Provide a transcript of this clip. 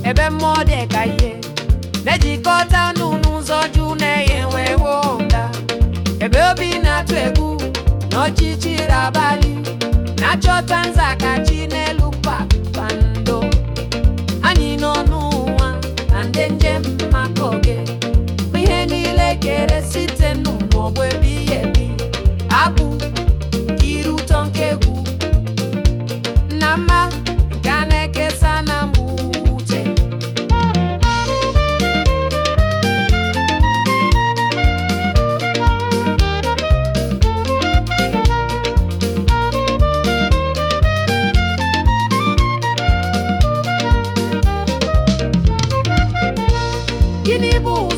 ebe mmụọ dị ka ihe na-ejikọta unu n'ụzọ jụ na-enye wee ụda ebe obi na-atụ egwu n'ọchịchịrị abalị na-achọta nzaghachi n'elu kpakpando anyị nọ n'ụwa na ndị njem maka oge bụ ihe niile kere site n'ụgbọ ebighị ebi abụ iri ụtọ nke egwu na mma nke a na-ekesa na mwute gịnị bụ